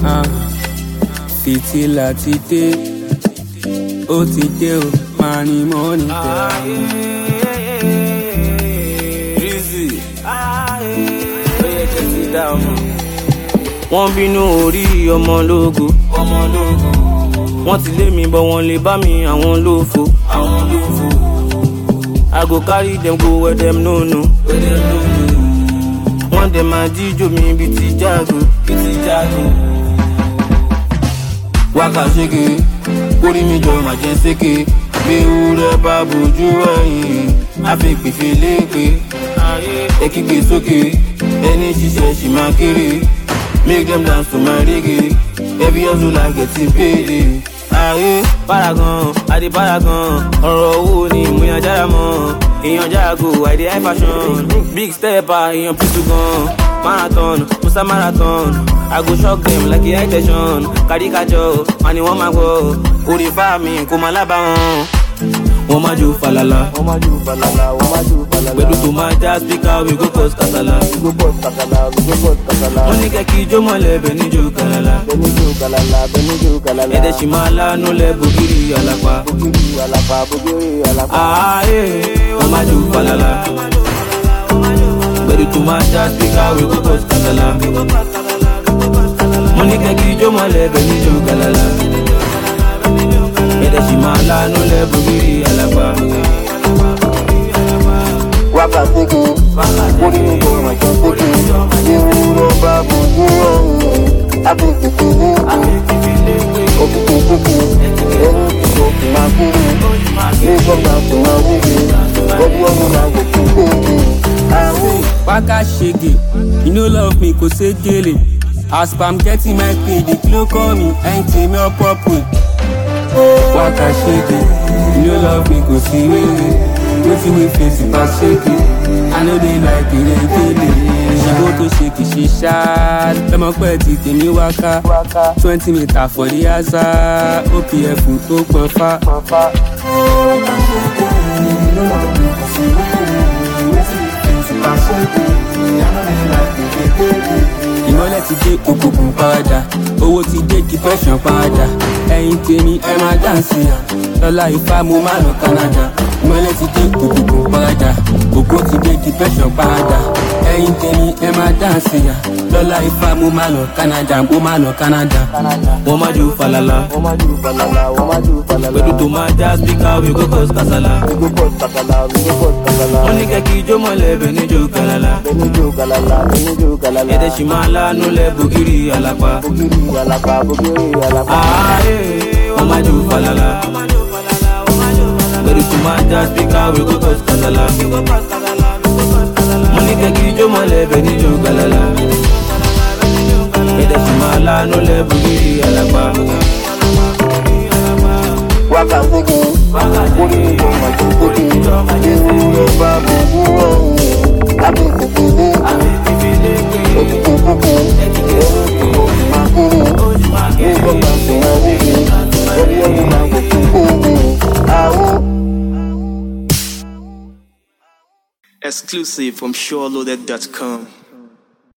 Ah, fìtílà ti dé ó ti dé o máa ní mọ́ni tẹ̀. wọ́n bínú orí ọmọ lógo wọ́n ti lé mi bọ́ wọ́n lè bá mi àwọn lófo. I go carry dem go where dem no know. wọ́n dẹ̀ máa jíjó mi bí ti jágo. wákà ṣéke kórì mi jọ máa jẹ ṣéke bí ewúrẹ́ bá bójú ẹ̀yìn àfipèfé léèpé ẹ kígbe sókè ẹni ṣiṣẹ́ ṣì máa kéré make dem dance to my reggae every hustle like getting paid. ayé paragon adé paragon ọ̀rọ̀ owó ni mo yan jára mọ́ èèyàn jágo àìdè high fashion big stepper èèyàn písù gan marathon musa marathon i go shock dem like a high tension kàdíkàjọ wọn ni wọn máa gbọ́ orí fáàmì kò máa lábàwọn wọ́n máa jó falala wọ́n máa ju falala wọ́n máa ju falala. pẹ̀lú tó máa já speaker we go cause kasala we go bust kasala we go bust kasala. wọ́n ní kẹ́kì ijó mọ́lẹ̀ bẹ̀ níjó kalala bẹ́ẹ̀ni ju galala bẹ́ẹ̀ni ju galala. ẹ̀dẹ̀ sì máa lánú lẹ̀ bògiri àlàpà bogiri alapa bogiri alapa. ààyè wọ́n máa jó falala pẹ̀lú tó máa já speaker we go cause kasala wọ́n ní kẹ́kì ijó mọ́lẹ̀ bẹ̀ níjó kalala ẹ̀dẹ̀ sì máa lánú lẹ̀ bògiri àlàpà. wákà sékè kórì mi jọ máa jẹ sékè bí ewúrẹ́ bá bójú ẹ̀yìn àfipèfé léèpé òkìkè sékè ẹni ṣiṣẹ́ ṣì máa kéré make dem dance to my reggae every hustle like getting paid. àwọn. wákà ṣègè you no love me kò ṣe gèlè as pam getting my pay the kilo call me ẹyin tèmi ọ̀pọ̀ pè. wákà ṣègè you no love me kò sí wéwé wetin we face pass ṣègè i no dey like ìrètélè ṣìbó tó ṣe kì í ṣe ṣáá lọmọ pẹ́ ti tèmi wákà twenty meter for the asa opf tó pọn fá. ìmọ̀lẹ̀ ti dé òkùnkùn padà owó ti dé depression padà ẹ̀yin tèmi ẹ máa dáǹsì lọ́la ifá mo máa lọ canada ìmọ̀lẹ̀ ti dé òkùnkùn padà ògo ti dé depression padà ẹ̀yin tèmi ẹ máa dáǹsì lọ́la ifá mo máa lọ canada mo máa lọ canada. wọ́n máa jó falala wọ́n máa ju falala wọ́n máa ju falala. pẹ̀lú tó máa já speaker we go cause kasala. we go bust kasala we go bust kasala. wọ́n ní kẹ́kì ijó mọ́lẹ̀ bẹ̀ níjó kalala. bẹ́ẹ̀ni ju galala bẹ́ẹ̀ni ju galala. ẹ̀dẹ̀ sì máa lánú lẹ̀ bògiri àlàpà. bogiri alapa bogiri alapa. ààyè wọ́n máa jó falala. pẹ̀lú tó máa já speaker we go cause kasala. wọ́n ní kẹ́kì ijó mọ́lẹ̀ bẹ̀ níjó kalala. ẹ̀dẹ̀ sì máa lánú lẹ̀ bògiri àlàpà. wákà sékè kórì mi jọ máa jẹ sékè ewúrẹ́ bá bójú ẹ̀yìn àfipèfé léèpé òkìkè sékè ẹni ṣiṣẹ́ ṣì máa kéré ní gbọ́dọ̀ tó máa wíwí ẹbí ẹni máa kò tún péye. àwọn. Exclusive from SureLoaded.com.